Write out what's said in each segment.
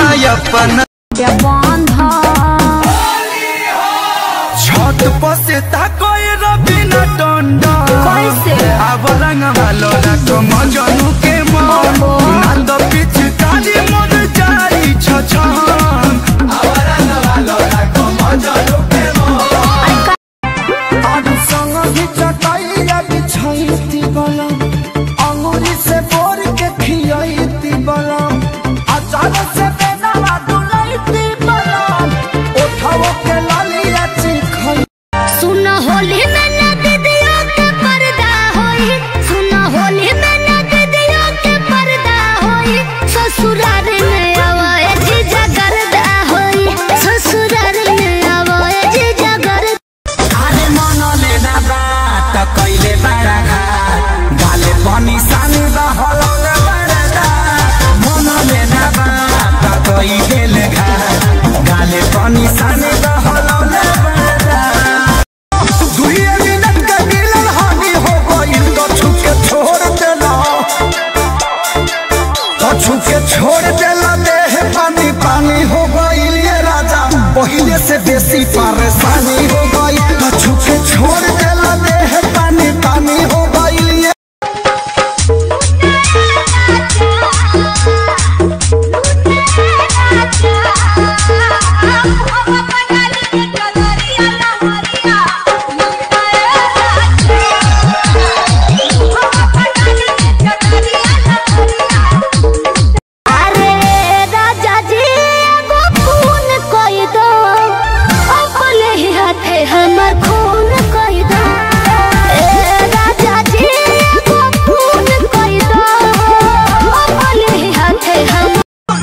अपन के बांधा छत पर से ताकोय रबिना टंडा कैसे? अब रंग वालो रखो मजनू के मन नंद पिछ काली मन जाई छछन अब रंग वालो रखो मजनू के मन आज संग भी चटाइया बिछाइती बलम अंगुली से बोर के खियाइती बलम अचार से बेनवा डुलाइती बलम उठाओ के लालिया चिखई सुन होली में न दीदियों के पर्दा होई सुन होली में न दीदियों के पर्दा होई ससुराल में आवाए जीजा गर्दा होई ससुराल में आवाए जीजा गर्दा अरे मन लेना बात कैले बड़ा घाट गाले पानी सानी बहलौले बड़ा मन लेना बात कैले घाट गाले पानी सानी बहलौले बड़ा दुई मिनट का मिलन हानि हो गइल तो छुके छोड़ देला तो छुके छोड़ देला देह पानी पानी हो गइल ये राजा पहले से बेसी परेशानी हो गई तो छुके छोड़ देला देह पानी पानी हो गइल ये अरे राजा जी एगो खून कोई दो अपने ही हाथे हमर खून कोई दो ए राजा जी एगो खून कोई दो अपने ही हाथे हम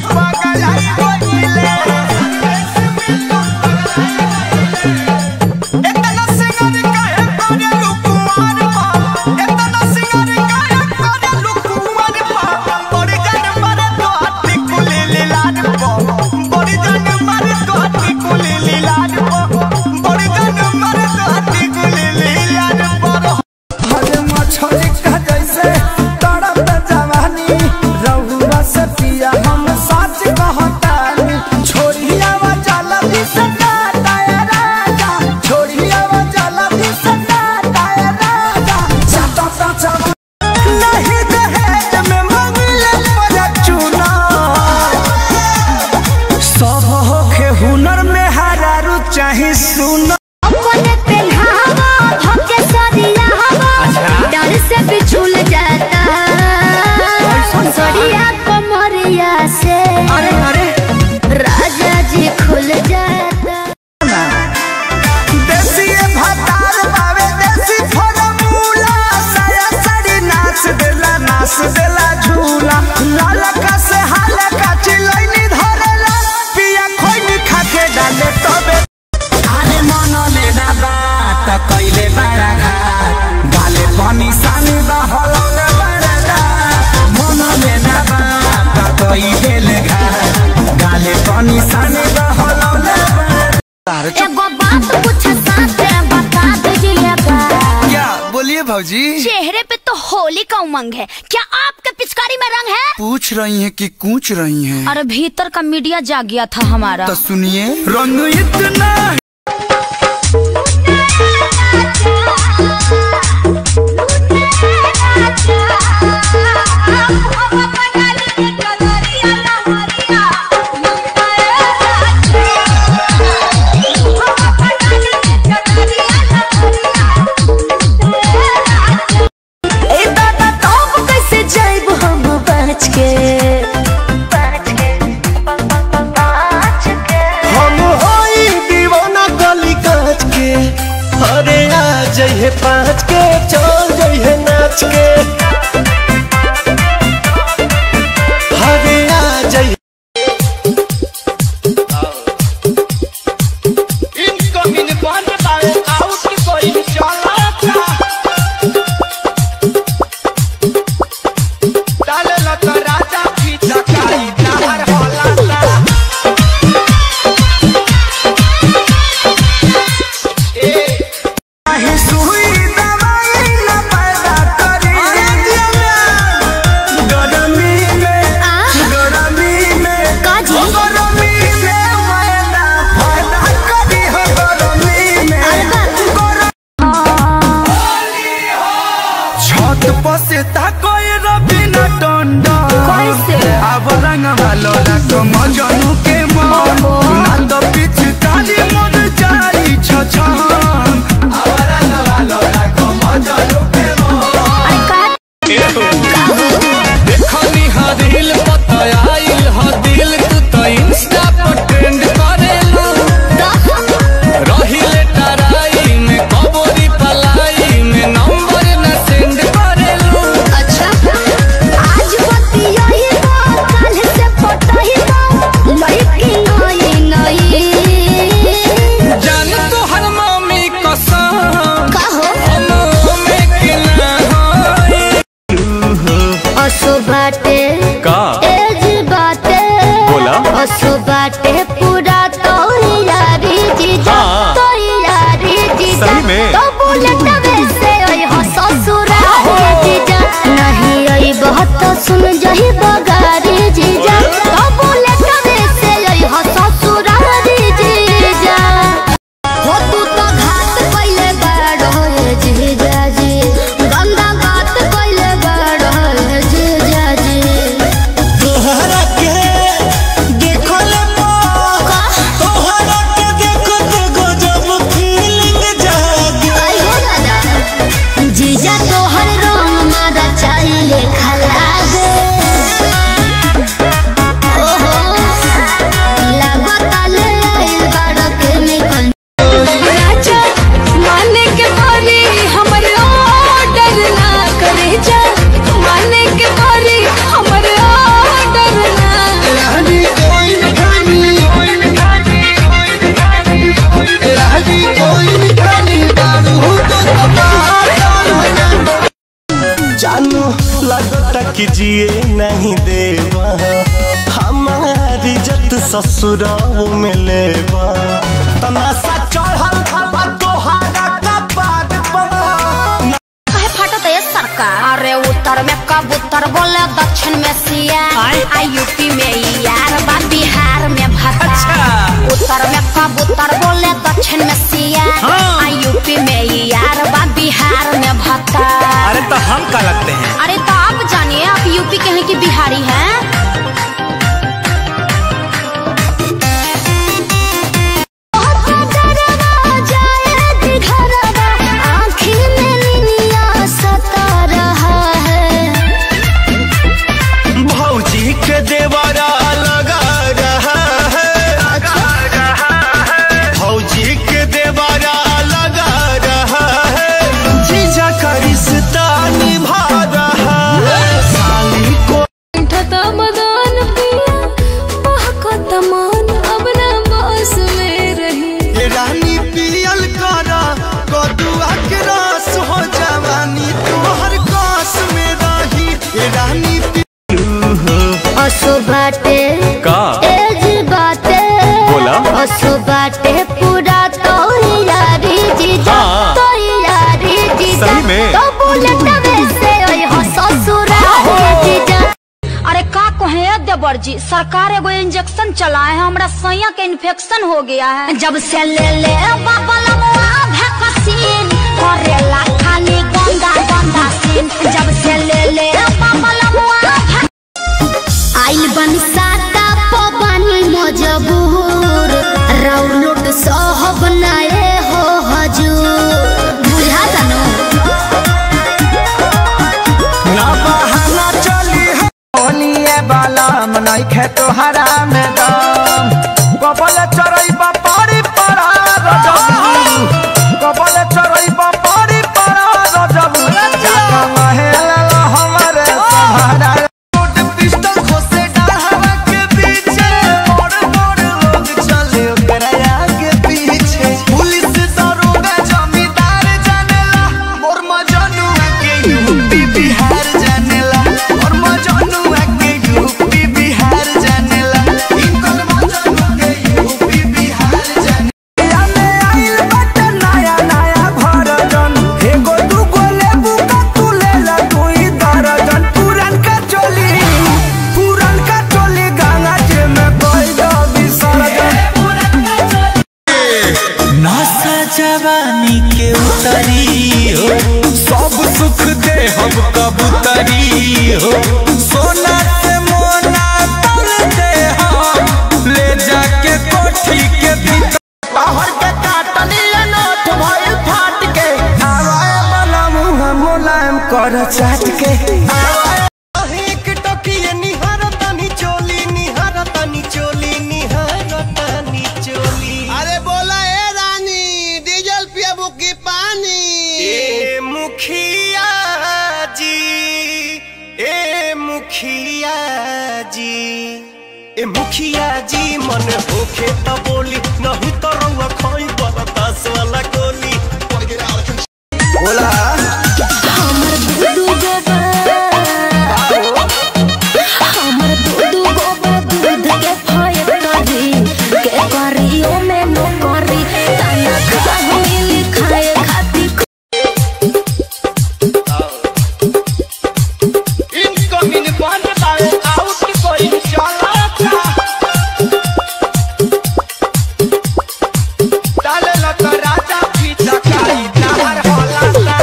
हरे मछली का जैसे तड़प जवानी रहुआ से पिया हम सच कहतानी छोड़िया वा जाला भी सदा दाया राजा छोड़िया वा जाला भी सदा दाया राजा चाटा चाचा नहीं दहेज में मंगले पर चुना सब होखे हुनर में हरारू चाहे सुना अपने पहनावा भके सरिया हवा डर से बिछुल जाता सरिया कमरिया से अरे अरे राजा जी खुल जाता देसी भातार बावे देसी फॉर्मूला साया साड़ी नाच देला नाच देला झूला लाल का से हाल का चिलैनी धरेला पिया खोइनी खाके डाले तबे अरे मन लेना बात कैले बड़ा घाट गाले पानी सानी बहलौले बड़ा मन लेना बात कैले घाट गाले पानी सानी बहलौले बड़ा एगो बात कुछ साथे बता दीजिएगा क्या बोलिए भौजी चेहरे पे तो होली का उमंग है क्या आपके पिचकारी में रंग है पूछ रही हैं कि कूच रही हैं अरे भीतर का मीडिया जाग गया था हमारा तो सुनिए रंग इतना ए दादा तब कैसे जाइब हम बच के हम होई दीवाना गली काच के अरे आ जइहे पाँच के चल जइहे नाच के अरे आ जइहे इनकमिंग बंद बावे आउट कोई चला डाले लत राजा पीछा काई नाहर होला काहे सुई दवाई न पैदा करी गरमी में आ? गरमी में काजी? गरमी रंगवा लोला को मजनू के मन ना तो पिचकारी मोर जाई छछन अब रंगवा लोला को मजनू के मन देखनी हा दिल पता आइल हा दिल तू तो इंस्टा पर ट्रेंड करेलू रहिले टराई में कबोरी पलाई में नंबर न सेंड करेलू अच्छा आज बतियाई बा काल से पटाई बा लड़की नई नई जान तो हर मम्मी कसम कहो हम में के ना होई असो बाटे का एज बाटे बोला। असो बाटे पूरा तो यारी जीजा हाँ। तो यारी जीजा सही में? तो बुलेट वैसे ओए हो ससुरा जीजा नहीं आई बहुत तो सुन जही बगारी जीजा तो बुलेट वैसे ओए हो ससुरा जीजा हो तू तो घात कइले बाड़ होए जीजा जी गंदा बात कइले बाड़ होए जीजा जी तोहरा के देखल तोहरा के देखो ते गजब फीलिंग जागे आई हो दादा जीजा तोहर रंग मारा चाहिए खलागे ओहो लागता ले आइल बाड़ के में कन राजा माने के मारी हमर ऑर्डर ना करे जा माने के मारी हमर ऑर्डर ना रानी कोई न खानी रानी कोई न खानी दारू तो जानू लगता कि जिए नहीं देवा हमारी जत ससुराल में लेवा तमाशा चढ़ल खबा तोहारा कपाट पर काहे फाटत है सरकार अरे उत्तर में कबूतर बोले दक्षिण में सिया आ यूपी में यार बा बिहार में भता उत्तर में कबूतर बोले दक्षिण में सिया आ यूपी में यार बा बिहार में भता अरे तो हम का लगते हैं अरे तो आप जानिए आप यूपी के हैं कि बिहारी हैं भौजी के देवरा लगा रहा है भौजी के देवरा लगा रहा है जीजा का रिश्ता निभा रहा है साली को ठता मदान पिया महको तमान अब ना बस में रही रानी पियल करा कदुआ के रस हो जवानी तुम्हार कास में रही रानी पि- असो बाटे का एज बाटे बोला। असो बाटे पूरा तो यारी जीजा हाँ। तो यारी जीजा सही में? तो बुलेट वैसे ओए हो ससुरा जीजा अरे का कहे देवर जी सरकार एगो इंजेक्शन चलाए है हमरा सैया के इन्फेक्शन हो गया है जब से ले ले बाबा लमुआ वैक्सीन करेला खाली गंदा गंदा सीन जब से ले ले बाबा लमुआ आइल बन साता पवन मजबूर राउलोट सहब नाए हो हजूर बुझा तनो ना बहाना चली है ओनिए बाला मनाई खे तोहरा में दम कबल चरई बापारी परा रजबू कबल चरई बापारी परा रजबू जाका महल हमरे सहारा रोड पिस्टल खोसे डाढ़ा के पीछे बड़ बड़ लोग चले ओकरा आगे पीछे पुलिस दरोगा जमींदार जानेला मोर मजनुआ के यूपी बिहार जानेला मोर मजनुआ के यूपी बिहार जानेला इनकर मजनुआ के यूपी बिहार जानेला में आइल बट नया नया भरजन एगो दूगो लेबू का तू लेला दुई दर्जन पुरन का चोली पुरन का चोली गंगा जी में कोई दो विसर्जन नशा जवानी के उतरी हो सब सुख दे हम कबूतरी हो सोना से मोना तल मुखिया जी ए मुखिया जी मन होखे त बोली नहीं तो रउआ खोई बरदास वाला गोली बोला हमर दूधू गोबर हमर दूधू गोबर दूध के फैक्टरी के करियो में नौकरी तना खाहु मिली खाए खातिर इनकमिंग बंद बावे आउट कोई चलाता डाले लत राजा पीछा काई तार हलाता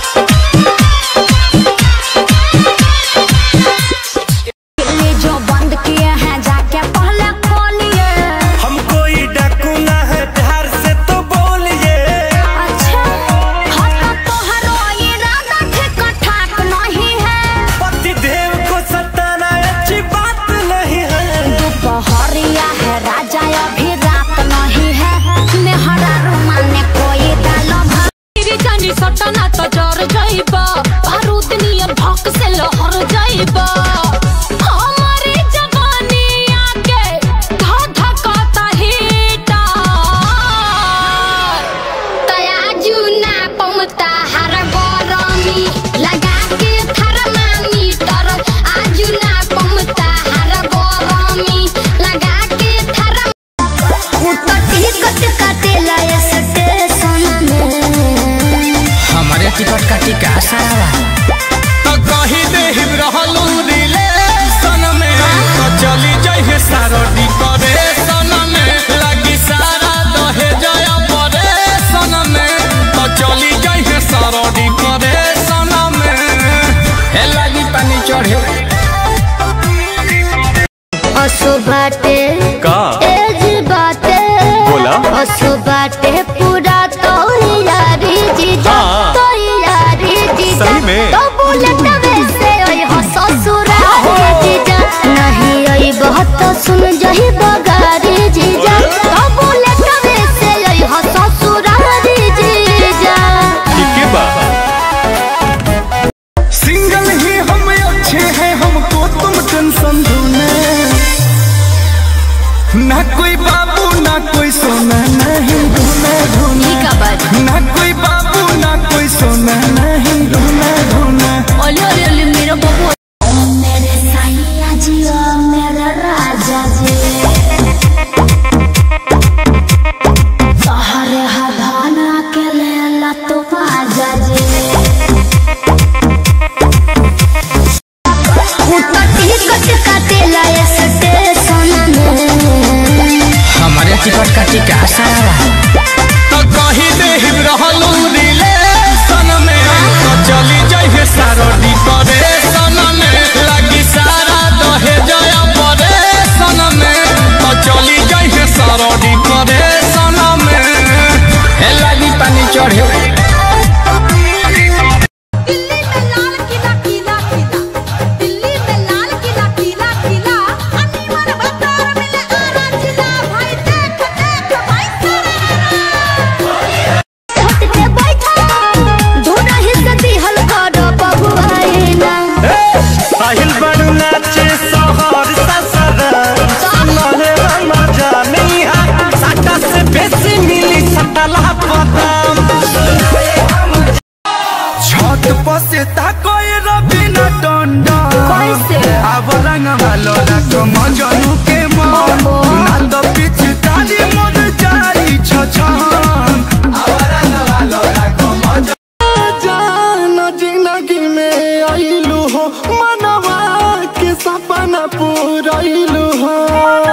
ये जो बंद किए हैं जाके पहले खोलिए हम कोई डाकू ना है प्यार से तो बोलिए अच्छा हट तोहरो इरादा ठीक ठाक नहीं है पति देव को सताना अच्छी बात नहीं है दोपहरिया है राजा अभी रात नहीं है मेहरा रुमाने कोई डालो तेरी जानी सटना तो जर जाइबा बारूद नियर भौक से लहर जाइबा हमारी जवानी आके धा धकाता हीटर तयाजू ना पमता हर गरमी लगा के थर्मामीटर आजू ना पमता हर गरमी लगा के थर्म उतटी कट कटेला स्टेशन में हमारे टिकट का टिका सारा तो कही दे रहलू रिलेशन में तो चली जाइए सारो डिकोरेशन में लगी सारा दहे जया परेशन में तो चली जाइए सारो डिकोरेशन में हे लगी पानी चढ़े असु बाटे का एज बाटे बोला। असु बाटे पूरा तो यारी जीजा हाँ। तो यारी जीजा सही में? तो बुलेट वैसे ओए हो ससुरारी जीजा नहीं ओए बहुत सुन जही बगारी जीजा तो बुलेट वैसे ओए हो ससुरारी जीजा ठीक बा सिंगल ही हम अच्छे हैं हमको तुम टेंशन दो ना कोई बाबू ना कोई सोना नहीं ढूंढना ढूंढना ना कोई बाबू ना कोई सोना नहीं ढूंढना ढूंढना ओले ओले ओले मेरा बबू मेरे सैया जी ओ मेरा राजा जी तोहरे हदाना के लेला तो बाजा जी उतटी कट कटेला स्टेशन में हमारे टिकट का टिका सारा तो कही दे रहलू रिलेशन में तो चली जाइए सारो डिकोरेशन में लगी सारा दहे जया परेशन में तो चली जाइए सारो डिकोरेशन में हे लगी पानी चढ़े दिल्ली में लाल किला किला किला दिल्ली में लाल किला किला किला अनीमर बतर मिले आरा जिला भाई देख देख भाई हट के बैठा दोनों हिस्से दिहल कर बबुआइना साहिल बड़ू नाचे सोहर ससर सुनले मजा नहीं है साटा से बेसी मिली सटला पदाम छत पर से ताकोई रबिना टंडा कैसे? अब रंग वालो रखो मजनू के मन ना तो पिचकारी मन जारी छछन अब रंग वालो रखो मजनू जान जिंदगी में आइलू हो मनवा के सपना पूराइलू हो